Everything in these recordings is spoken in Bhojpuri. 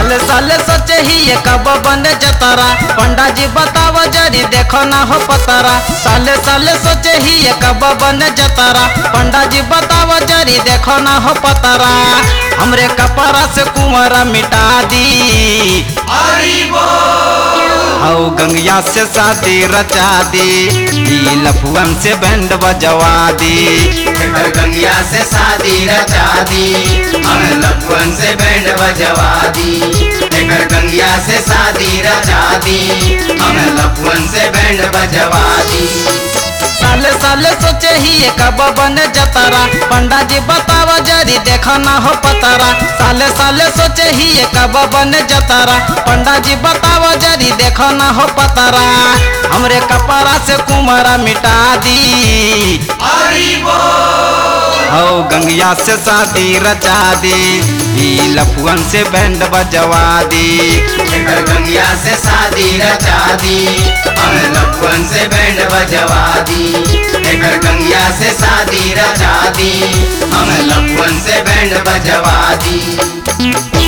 साले साले सोचे ही ये कब बने जतारा पंडा जी बताव जरी देखो ना हो पतारा साले साले सोचे ही ये कब बने जतारा पंडा जी बताव जरी देखो ना हो पतारा हमरे कपड़ा से कुंवरा मिटा दी औ गंगिया से शादी रचा दी ई लफुअन से बैंड बजवा दी एकर गंगिया से शादी रचा दी हम लफुअन से बैंड बजवा दी एकर गंगिया से शादी रचा दी हम लफुअन से बैंड बजवा दी साले साले सोचे ही ये कब बने जतारा पंडा जी बताव जरी देखो ना हो पतारा साले साले सोचे ही ये कब बने जतारा पंडा जी बताव जरी देखो ना हो पतारा हमरे कपड़ा से कुमारा मिटा दी औ गंगिया से शादी रचा दी ई लफुअन से बैंड बजवा दी एकर गंगिया से शादी रचा दी हम लफुअन से बैंड बजवा दी एकर गंगिया से शादी रचा दी हम लफुअन से बैंड बजवा दी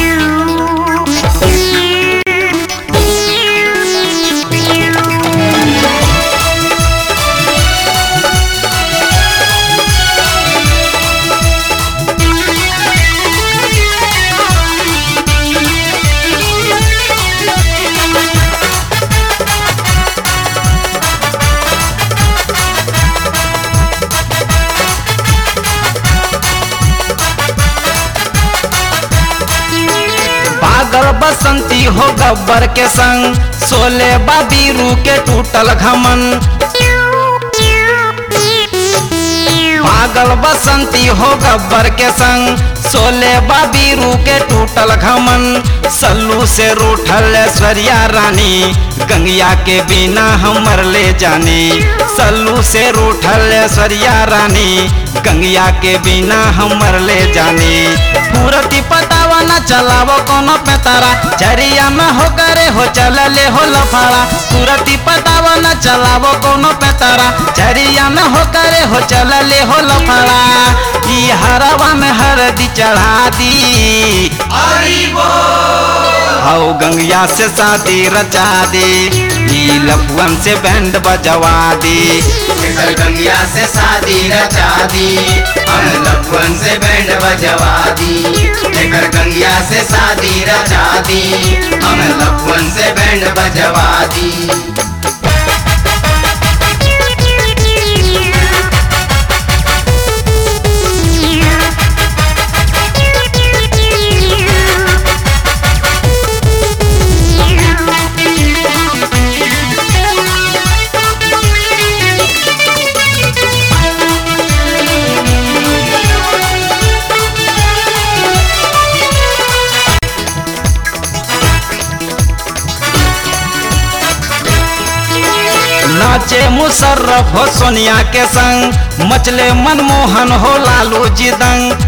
पागल बसंती हो गब्बर के संग सोले बाबीरू के टूटल घमन पागल बसंती हो गब्बर के संग सोले बाबीरू के टूटल घमन सल्लू से रूठल ऐश्वर्या रानी गंगिया के बिना हमर ले जानी सल्लू से रूठल ऐश्वर्या रानी गंगिया के बिना हमर ले जानी पूरती पतावा न चलावो कोनो पेतारा चरिया में हो करे हो चलले हो लफाड़ा पूरती पतावा न चलावो कोनो पेतारा चरिया में हो करे हो चलले हो लफाड़ा ई हरवा में हरदी चढ़ा दी औ गंगिया से शादी रचा दी ई लफुअन से बैंड बजवा दी एकर गंगिया से शादी रचा दी हम लफुअन से बैंड बजवा दी एकर गंगिया से शादी रचा दी हम लफुअन से बैंड बजवा दी नाचे मुशर्रफ हो सोनिया के संग मचले मनमोहन हो लालू जी दंग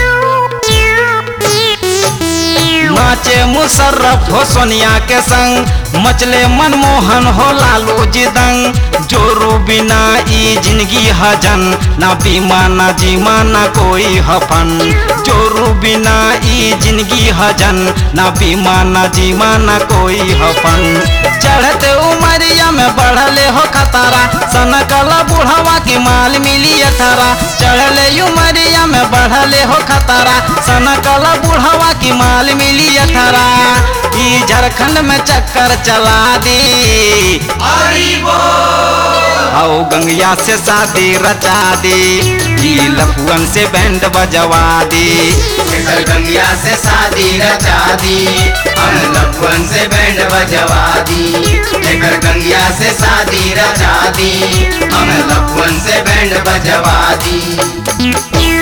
नाचे मुशर्रफ हो सोनिया के संग मचले मनमोहन हो लालू जी दंग जोरू बिना ई जिंदगी हजन ना बीमा ना जीमा ना कोई हफन जोरू बिना ई जिंदगी हजन ना बीमा ना जीमा ना कोई हफन चढ़ते उमरिया में बढ़ले हो खतारा सनकला बुढ़वा की माल मिली अठारा चढ़ले उमरिया में बढ़ले हो खतारा सनकला बुढ़वा की माल मिली अठारा ई झारखंड में चक्कर चला दी आओ गंगिया से शादी रचा दी ई लफुअन से बैंड बजवा दी एकर गंगिया से शादी रचा दी हम लफुअन से बैंड बजवा दी एकर गंगिया से शादी रचा दी हम लफुअन से बैंड बजवा दी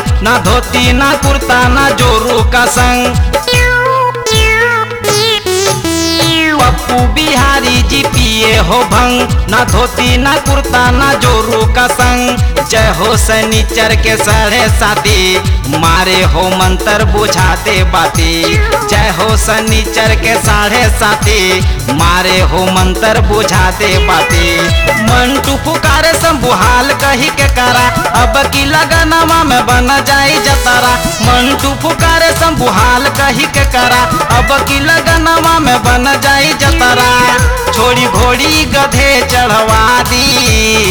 ना धोती ना कुर्ता ना जोरू का संग पप्पू बिहारी जी पिए हो भंग ना धोती ना कुर्ता ना जोरू का संग जय हो सनीचर के साढ़े साथी मारे हो मंत्र बुझाते बाती जय हो सनीचर के साढ़े साथी मारे हो मंत्र बुझाते बाती मंटू पुकारे संबुहाल कही के करा अब की लगनवा में बन जाई जतारा मंटू पुकारे संबुहाल कही के करा अब की लगनवा में बन जाई जतारा छोड़ी घोड़ी गधे चढ़वा दी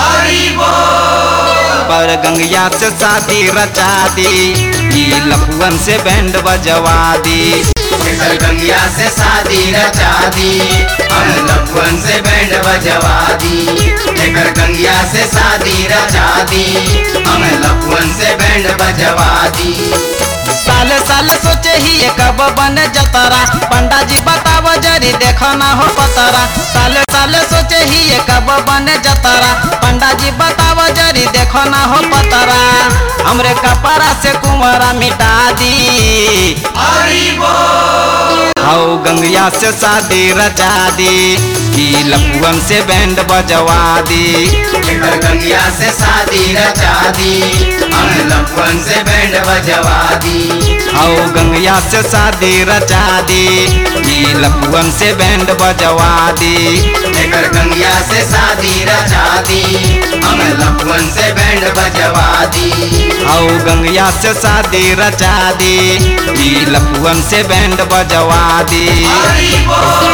पर गंगया से शादी रचा दी ई लखुअन से बैंड बजवा दी एकर गंगिया से शादी रचा दी हम लखन से बैंड बजवा दी एकर गंगिया से शादी रचा दी हम लखन से बैंड बजवा दी साले साले सोचे ही ये कब बने जतरा पंडा जी बताव जरी देखो ना हो पतरा साले साले सोचे ही ये कब बने जतरा पंडा जी बताव जरी देखो ना हो पतरा हमरे कपड़ा से कुंवरा मिटा दी हाउ गंगया से शादी रचा दी की लपुअन से बैंड बजवा दी एकर गंगिया से शादी रचा दी हम लखन से बैंड बजवा दी आओ गंगया से शादी रचा दी ई लपुअन से बैंड बजवा दी एकर गंगिया से शादी रचा दी हम लखन से बैंड बजवा दी आओ गंगया से शादी रचा दी ई लपुअन से बैंड बजवा दी हरि बोल